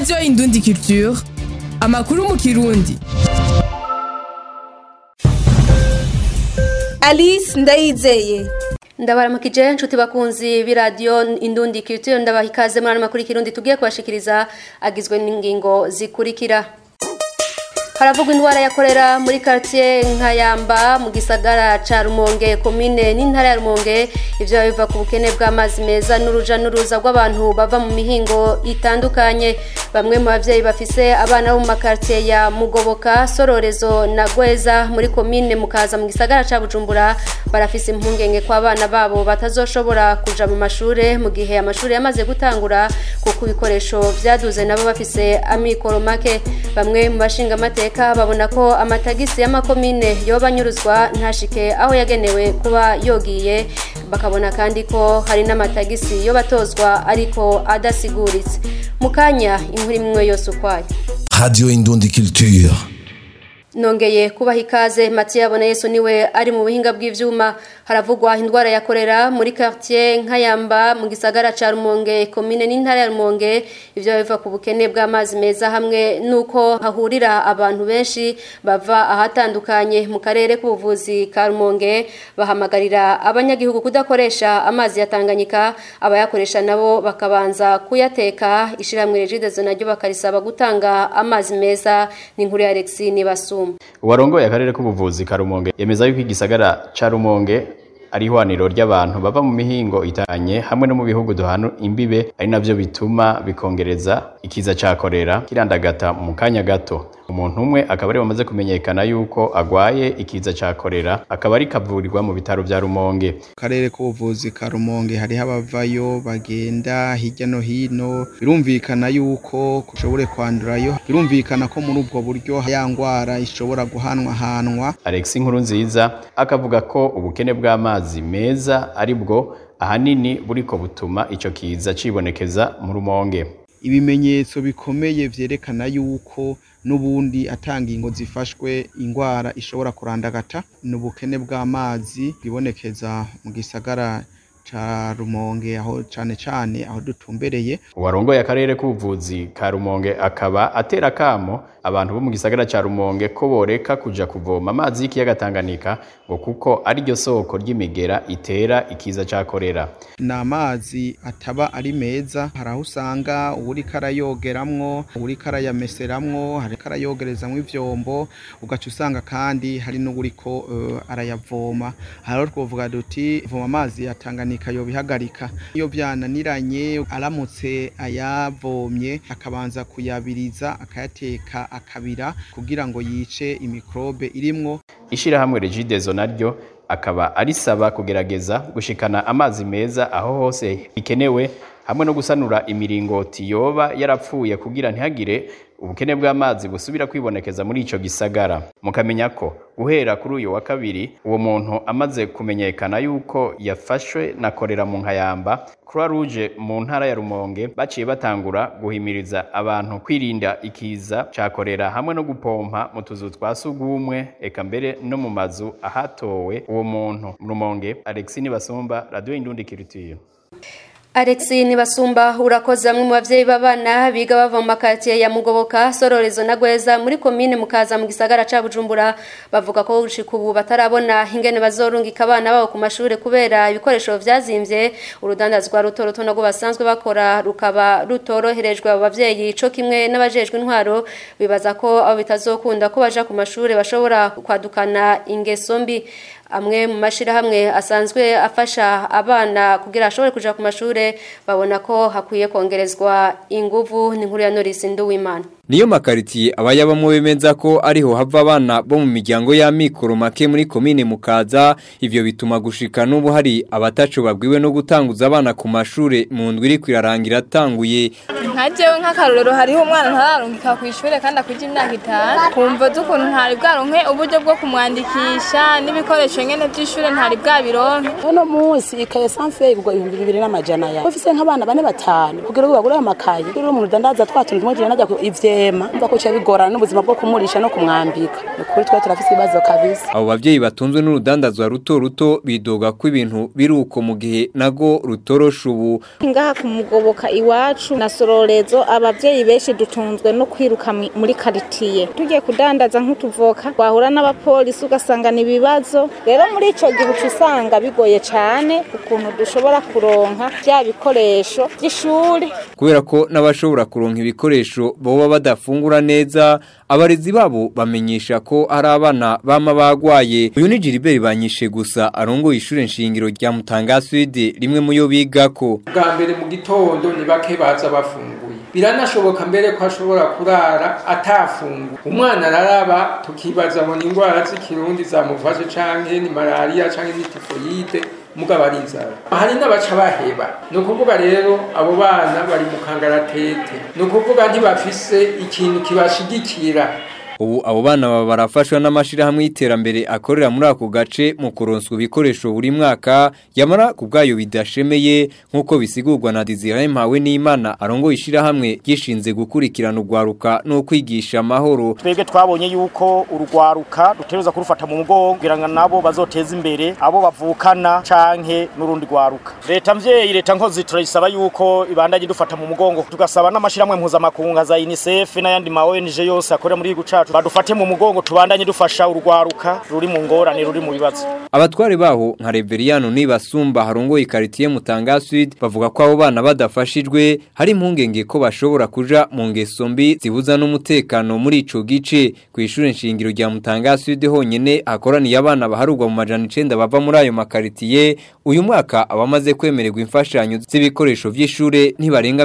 radiyo indundi culture amakuru mu kirundi alice ndayizeye ndabaramukije nshuti bakunzi b'iradiyo indundi culture ndabaha ikaze muri ano makuru y'ikirundi tugiye kubashikiriza agizwe n'ingingo zikurikira haravugwa indwara ya korera muri quartier nkayamba mu gisagara ca rumonge komine n'intara ya rumonge ivyo biva ku bukene bw'amazi meza n'uruja n'uruza rw'abantu bava mu mihingo itandukanye bamwe mu bavyeyi bafise abana bo mu makartier ya mugoboka sororezo na gweza muri komine mukaza mu gisagara ca bujumbura barafise impungenge ko abana babo batazoshobora kuja mu mashure mu gihe amashuri yamaze gutangura kuko ibikoresho vyaduze nabo bafise amikoro make bamwe mu bashinga amateka babona ko amatagisi y'amakomine yoba anyuruzwa ntashike aho yagenewe kuba yogiye bakabona kandi ko hari n'amatagisi yo batozwa ariko adasiguritse mu kanya inkuru imwe yose ukwayo Radio Indundi Culture. nongeye kubaha ikaze matiya yabona yesu niwe ari mu buhinga bw'ivyuma haravugwa indwara ya korera muri quartier nkayamba mu gisagara ca rumonge komine n'intara ya rumonge ivyo biva ku bukene bw'amazi meza hamwe nuko hahurira abantu benshi bava ahatandukanye mu karere k'ubuvuzi ka rumonge bahamagarira abanyagihugu kudakoresha amazi ya tanganyika abayakoresha nabo bakabanza kuyateka ishiramwe regidezo naryo bakarisaba gutanga amazi meza ni inkuru ya alexi nibasuma uwarongoye akarere k'ubuvuzi ka rumonge yemeza yuko igisagara ca rumonge ari ihwaniro ry'abantu bava mu mihingo itanye hamwe no mu bihugu duhana imbibe ari navyo bituma bikongereza ikiza ca korera kirandagata mu kanya gato umuntu umwe akaba ari bamaze kumenyekana yuko agwaye ikiza ca korera akaba ari kavurirwa mu bitaro vya rumonge karere k'ubuvuzi ka rumonge hariho abavayo bagenda hirya no hino birumvikana yuko ushobore kwandurayo birumvikana ko muri ubwo buryo ya ngwara ishobora guhanwahanwa Alex Nkuru nziza akavuga ko ubukene bw'amazi meza ari bwo ahanini buriko butuma ico kiza cibonekeza mu rumonge ibimenyetso bikomeye vyerekana yuko n'ubundi atanga ingo zifashwe ingwara ishobora kurandagata ni ubukene bw'amazi bwibonekeza mu gisagara ca rumonge aho cane cane aho dutumbereye uwarongoye akarere k'ubuvuzi ka rumonge akaba atera kamo abantu bo mu gisagara ca rumonge ko boreka kuja kuvoma amazi y'ikiyaga tanganyika ngo kuko ari ryo soko ry'imigera itera ikiza ca korera ni amazi ataba ari meza hari aho usanga uwuriko arayogeramwo uwuriko arayameseramwo hariko arayogerezamwo ivyombo ugaca usanga kandi hari n'uwuriko uh, arayavoma hariho twovuga duti voma amazi ya tanganyika yobihagarika iyo vyananiranye aramutse ayavomye akabanza kuyabiriza akayateka akabira kugira ngo yice imikrobe irimwo ishirahamwe regidezo naryo akaba arisaba kugerageza gushikana amazi meza aho hose bikenewe hamwe no gusanura imiringoti yoba yarapfuye kugira ntihagire ubukene bw'amazi busubira kwibonekeza muri ico gisagara mukamenya ko guhera kuri uyu wa kabiri uwo muntu amaze kumenyekana yuko yafashwe na korera mu nkayamba Croix Rouge mu ntara ya Rumonge baciye batangura guhimiriza abantu kwirinda ikiza ca korera hamwe no gupompa mu tuzu twa sugumwe eka mbere no mu mazu ahatowe uwo muntu mu Rumonge Alexis Nibasumba Radio Indundi Culture Alex Nibasumba urakoze bamwe mu bavyeyi b'abana biga bava mu makartier ya Mugoboka Sororezo na Gweza muri komine mukaza mu gisagara ca Bujumbura bavuga ko gushika ubu batarabona ingene bazorungika abana babo ku mashure kubera ibikoresho vyazimvye urudandazwa ruto ruto nagwo basanzwe bakora rukaba rutoroherejwe abo bavyeyi co kimwe n'abajejwe intwaro bibaza ko abo bitazokunda ko baja ku mashure bashobora kwadukana ingeso mbi amwe mu mashirahamwe asanzwe afasha abana kugira ashobore kuja ku mashure babona ko hakwiye kongerezwa inguvu n'inkuru ya Norris Nduwimana Niyo makaritiye abayabamwe bemeza ko ariho hava abana bo mu miryango y'amikoro make muri komine mukaza ivyo bituma gushika n'ubu hari abatacu babwiwe no gutanguza abana ku mashure mu ndwi iri kwirarangira atanguye nka jewe nk'akarorero hariho umwana ntararungika ku ishure kandi akuja imyaka itanu kumva z'ukuntu ntari bwaronke uburyo bwo kumwandikisha n'ibikoresho nyene vy'ishure ntari bwabironke uno munsi ikaye sanse igurwa ibihumbi bibiri n'amajana ya ufise nk'abana bane batanu kugira ngo bagure amakaye kugira umuntu dandaza twatuntu tumwe tujana najya ivye guhema mva ko bigorana n'ubuzima bwo kumurisha no kumwambika ni ukuri twe turafise ibibazo kabisa abo bavyeyi batunzwe n'urudandazwa ruto ruto bidoga ko ibintu biri uko mu gihe nago rutorosha ubu ngaha kumugoboka iwacu na sororezo abavyeyi benshi dutunzwe no kwiruka mi- muri karitiye tugiye kudandaza nk'utuvoka twahura n'abapolisi ugasanga ni ibibazo rero muri ico gihe uca usanga bigoye cane ukuntu dushobora kuronka vya bikoresho vy'ishuri kubera ko n'abashobora kuronka ibikoresho boba badafungura neza abarezi babo bamenyesha ko hari abana bama bagwaye uyu ni Gilbert banyishe gusa arongoye ishure nshingiro rya Mutanga Sud rimwe mu yo bigako bwa mbere mu gitondo ni bake baza bafunguye biranashoboka mbere ko ashobora kurara atafunguye umwana araraba tukibaza ngo ni indwara z'ikirundi zamufashe canke ni malariya canke ni tifoyide mugabo ari inzara hari n'abaca baheba ni ukuvuga rero abo bana bari mu kangaratete ni ukuvuga ntibafise ikintu kibashigikira ubu abo bana baba barafashwa n'amashirahamwe y'iterambere akorera muri ako gace mu kuronswa ibikoresho buri mwaka yamara ku bwayo bidashemeye nk'uko bisigurwa na Desire Mpawe n'Imana arongoye ishirahamwe gishinze gukurikirana urwaruka no kwigisha amahoro twebwe twabonye yuko urugwaruka dutegereza kurufata mu mugongo kugira ngo nabo bazoteze imbere abo bavukana canke n'urundi rwaruka leta mvyeyi leta nkozi turayisaba yuko ibandanye dufata mu mugongo tugasaba n'amashirahamwe mpuzamakungu nka za UNICEF n'ayandi ma ONG yose akorera muri igihugu cacu badufate mu mugongo tubandanye dufasha urwaruka ruri mu ngorane ruri mu bibazo Abatware baho nka Reveriano nibasumba harongoye quartier Mutanga Sud bavuga ko abo bana badafashijwe hari impungenge ko bashobora kuja mu ngeso mbi zibuza n'umutekano muri ico gice ku ishure nshingiro rya Mutanga Sud honyene hakoraniye abana baharugwa mu majana 9 bava muri ayo makaritiye uyu mwaka abamaze kwemererwa imfashanyo z'ibikoresho vy'ishure ntibarenga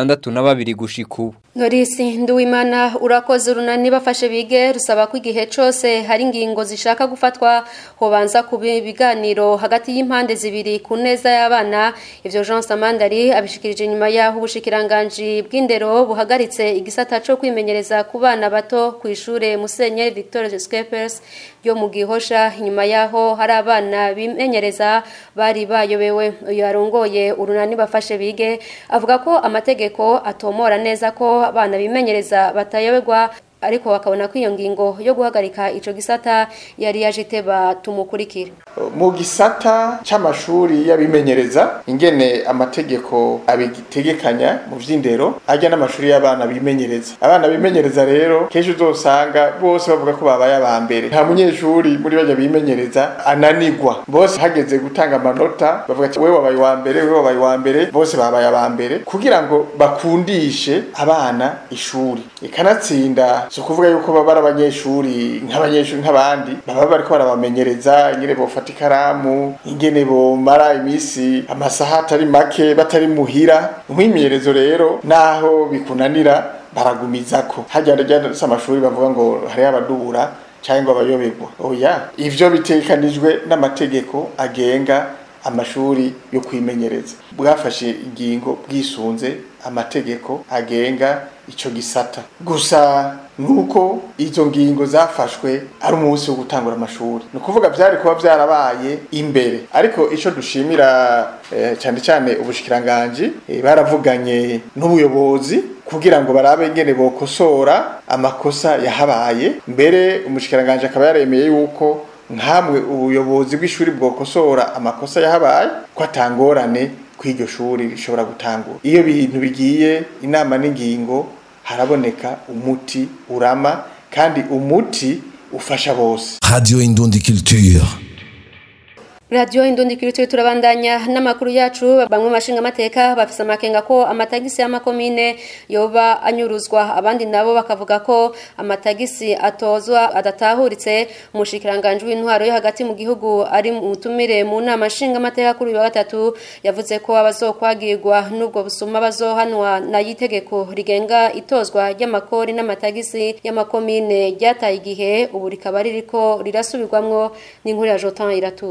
62 gushika ubu Norisi Nduwimana urakoze urunani bafashe bige rusaba ko igihe cose hari ingingo zishaka gufatwa hobanza kuba ibiganiro hagati y'impande zibiri ku neza y'abana ivyo Jean Samandari abishikirije nyuma yaho ubushikiranganje bw'indero buhagaritse igisata co kwimenyereza ku bana bato ku ishure Musenyeri Victor Scapers yo mu gihosha nyuma yaho hari abana bimenyereza bari bayobewe uyu arongoye urunani bafashe bige avuga ko amategeko atomora neza ko abana bimenyereza batayoberwa ariko bakabona ko iyo ngingo yo guhagarika ico gisata yari yaje iteba tumukurikira mu gisata c'amashuri y'abimenyereza ingene amategeko abitegekanya mu vy'indero ajya n'amashuri y'abana bimenyereza abana bimenyereza rero kenshi uzosanga bose bavuga ko babaye aba mbere nta munyeshuri muri bajya bimenyereza ananigwa bose hageze gutanga amanota bavuga ati wewe wabaye wa mbere wewe wabaye wa mbere bose babaye aba mbere kugira ngo bakundishe abana ishuri ikanatsinda si ukuvuga yuko baba ari abanyeshuri nk'abanyeshuri nk'abandi baba bariko barabamenyereza ingene bofata ikaramu ingene bomara iminsi amasaha atari make batari muhira umwimenyerezo rero naho bikunanira baragumizako hajya rya amashuri bavuga ngo hariho abadubura cyangwa abayoberwa oya ivyo bitekanijwe n'amategeko agenga amashuri yo kwimenyereza bwafashe ingingo bwisunze amategeko agenga ico gisata gusa nuko izo ngingo zafashwe ari umunsi wo gutangura amashuri ni ukuvuga byari kuba byarabaye imbere ariko ico dushimira eh, cyane cyane ubushikiranganji eh, baravuganye n'ubuyobozi kugira ngo barabe ingene bokosora amakosa yahabaye mbere umushikiranganje akaba yaremeye yuko nkamwe ubuyobozi bw'ishuri bwokosora amakosa yahabaye ko atangorane kw'iryo shuri rishobora gutangura iyo bintu bigiye inama n'ingingo haraboneka umuti urama kandi umuti ufasha bose Radio Indundi Culture. Radio Indundi Kirutire turabandanya n'amakuru yacu bamwe mashinga amateka bafise amakenga ko amatagisi y'amakomine yoba anyuruzwa abandi nabo bakavuga ko amatagisi atozwa adatahuritse umushikiranganje w'intwaro yo hagati mu gihugu ari mutumire mu nama nshinga amateka kuri uyu wa gatatu yavuze ko abazokwagirwa n'ubwo busuma bazohanwa na yitegeko rigenga itozwa ry'amakori n'amatagisi y'amakomine ryataye igihe ubu rikaba ririko rirasubirwamwo n'inkuru ya Jotan iratuza Bamwe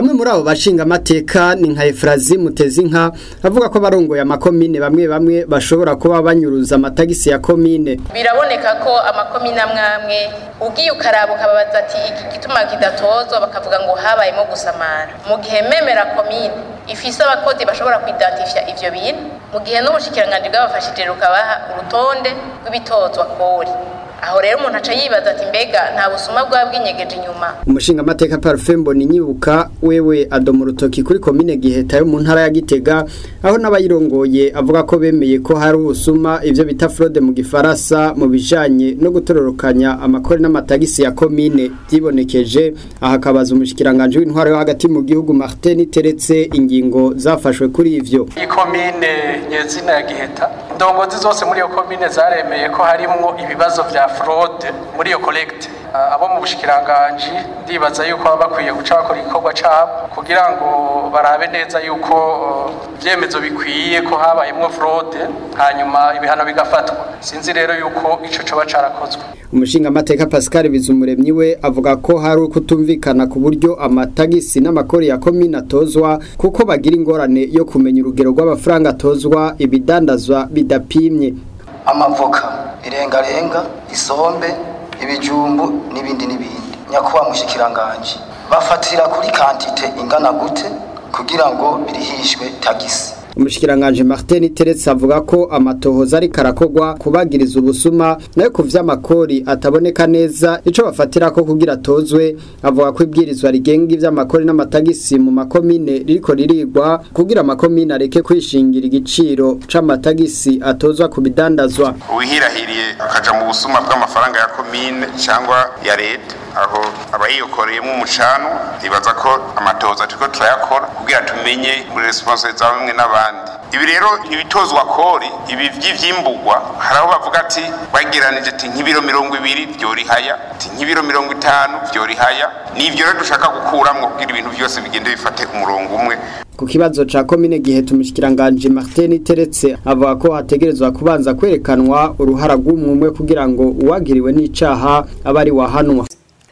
umwe muri abo bashinga amateka ni nka Efrazi Mutezinka avuga ko barongoye amakomine bamwe bamwe bashobora kuba banyuruza amatagisi ya komine biraboneka ko amakomine amwe amwe ugiye ukaraba ukababaza ati iki gituma kidatozwa bakavuga ngo habayemo gusamara mu gihe memera komine ifise abakozi bashobora kwidatifya ivyo bintu mu gihe n'ubushikiranganji bwabafashije rukabaha urutonde rw'ibitozwa kori aho rero umuntu aca yibaza ati mbega nta busuma bwaba bwinyegeje inyuma umushinga amateka Parfait Mboni nyibuka wewe adoma urutoki kuri komine Giheta yo mu ntara ya Gitega aho n'abayirongoye avuga ko bemeye ko hari ubusuma ivyo bita fraude mu gifaransa mu bijanye no gutororokanya amakori n'amatagisi ya komine byibonekeje aha kabaza umushikiranganje w'intwaro yo hagati mu gihugu Martin Teretse ingingo zafashwe kuri ivyo ikomine nyezina ya Giheta indongozi zose muri iyo komine zaremeye ko harimwo ibibazo vya fraude muri iyo collecte abo mu bushikiranganji ndibaza yuko baba bakwiye guca bakora igikorwa cabo kugira ngo barabe neza yuko ivyemezo bikwiye ko habayemwo fraude hanyuma ibihano bigafatwa sinzi rero yuko ico coba carakozwe umushinga amateka Pascal Bizumuremyi we avuga ko hari kutumvikana ku buryo amatagisi n'amakori ya komine atozwa kuko bagira ingorane yo kumenya urugero rw'amafaranga atozwa ibidandazwa bidapimye amavoka irengarenga isombe ibijumbu n'ibindi n'ibindi nyakuba mushikiranganje bafatira kuri kantite ingana gute kugira ngo birihishwe tagisi umushikiranganje Martin Teretse avuga ko amatohoza ari karakogwa kubagiriza ubusuma nayo ku vy'amakori ataboneka neza ico bafatira ko kugira tozwe avuga ko ibwirizwa rigenga ivy'amakori n'amatagisi mu makomine ririko ririgwa kugira amakomine areke kwishingira igiciro c'amatagisi atozwa ku bidandazwa uwihirahiriye akaja mu busuma bw'amafaranga ya komine cyangwa ya leta aho abayiyokoreyemo umucano ibaza ko amatohoza turiko turayakora kugira tumenye muri responsable za bamwe n'abandi ibi rero ibitozwa kori ibi vy'ivyimbugwa hari aho bavuga ati bageranije ati nk'ibiro mirongo ibiri vyorihaya ati nk'ibiro mirongo itanu vyorihaya nivyo rero dushaka gukuramwo kugira ibintu vyose bigende bifate umurongo umwe ku kibazo ca komine Giheta umushikiranganje Martin Teretse avuga ko hategerezwa kubanza kwerekanwa uruhara rw'umwe kugira ngo uwagiriwe n'icaha abari wahanwa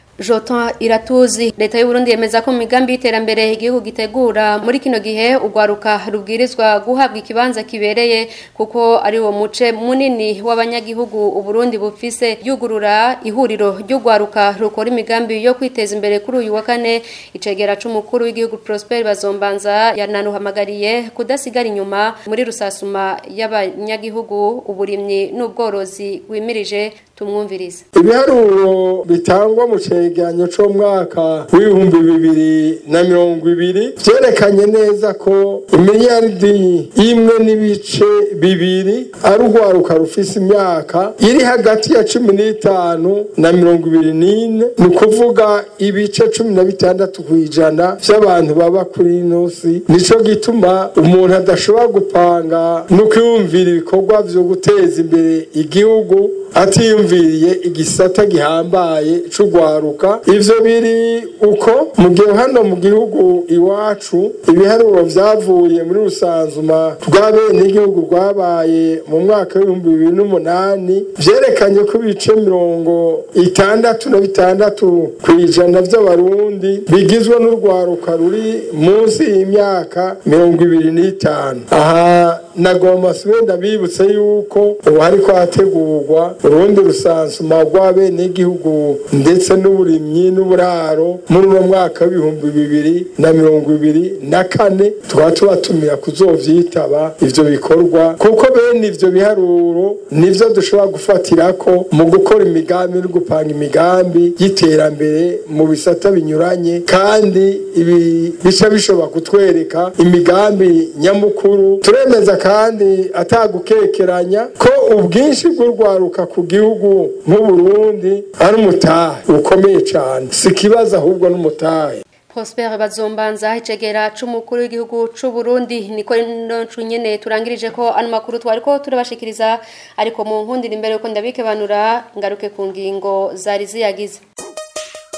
Jotan iratuzi leta y'u Burundi yemeza ko mu migambi y'iterambere igihugu gitegura muri kino gihe ugwaruka rubwirizwa guhabwa ikibanza kibereye kuko ari wo muce munini w'abanyagihugu u Burundi bufise yugurura ihuriro ry'ugwaruka rukora imigambi yo kwiteza imbere kuri uyu wa kane icegera c'umukuru w'igihugu Prosper Bazombanza yananuhamagariye kudasigara inyuma muri rusasuma y'abanyagihugu uburimyi n'ubworozi wimirije tumwumvirize ibiharuro bitangwa mu cegeranyo c'umwaka w'ibihumbi bibiri na mirongo ibiri vyerekanye neza ko imiliyaridi imwe n'ibice bibiri ari urwaruka rufise imyaka iri hagati ya cumi n'itanu na mirongo ibiri n'ine ni ukuvuga ibice cumi na bitandatu kw'ijana vy'abantu baba kuri ino si nico gituma umuntu adashobora gupanga no kwiyumvira ibikorwa vyo guteza imbere igihugu atiyumviriye igisata gihambaye c'ugwaruka ivyo biri uko mu gihe hano mu gihugu iwacu ibiharuro vyavuye muri rusanzuma rw'abene igihugu rwabaye mu mwaka w'ibihumbi bibiri n'umunani vyerekanye ko ibice mirongo itandatu na bitandatu kw'ijana vy'abarundi bigizwe n'urwaruka ruri munsi y'imyaka mirongo ibiri n'itanu aha nagomba wenda bibutse yuko ubu hariko hategurwa urundi rusansuma rw'abenegihugu ndetse n'uburimyi n'uburaro muri uno mwaka w'ibihumbi bibiri na mirongo ibiri na kane tukaba tubatumira kuzovyitaba ivyo bikorwa kuko bene ivyo biharuro nivyo dushobora gufatirako mu gukora imigambi no gupanga imigambi y'iterambere mu bisata binyuranye kandi ibi bica bishobora kutwereka imigambi nyamukuru turemeza kandi atagukekeranya ko ubwinshi bw'urwaruka ku gihugu nk'uburundi ari umutahe ukomeye cyane si ikibazo ahubwo n'umutahe Prosper Bazombanza icegera c'umukuru w'igihugu c'u Burundi niko noncu nyene turangirije ko ano makuru twari ko turabashikiriza ariko mu nkundira imbere yuko ndabike banura ngaruke ku ngingo zari ziyagize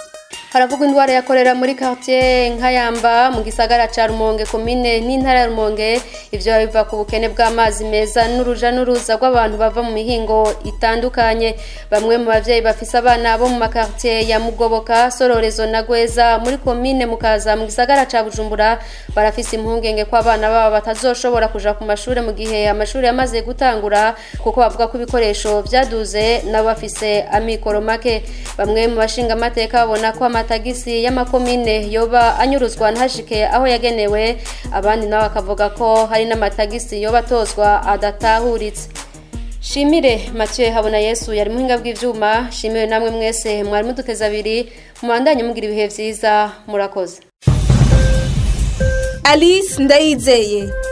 haravugwa indwara yakorera muri quartier nkayamba mu gisagara ca Rumonge komine n'intara ya Rumonge ivyo biva ku bukene bw'amazi meza n'uruja n'uruza rw'abantu bava mu mihingo itandukanye bamwe mu bavyeyi bafise abana bo mu makartier ya Mugoboka Sororezo na Gweza muri komine mukaza mu gisagara ca Bujumbura barafise impungenge ko abana babo batazoshobora kuja ku mashure mu gihe amashuri yamaze gutangura kuko bavuga ko ibikoresho vyaduze nabo bafise amikoro make bamwe mu bashinga amateka babona ko amatagisi y'amakomine yoba anyuruzwa ntashike aho yagenewe abandi nabo bakavuga ko hari n'amatagisi yoba atozwa adatahuritse shimire Mathieu habona yesu yari muhinga bw'ivyuma shimire namwe mwese mwari muduteza abiri mubandanye mugira ibihe vyiza murakoze alice ndayizeye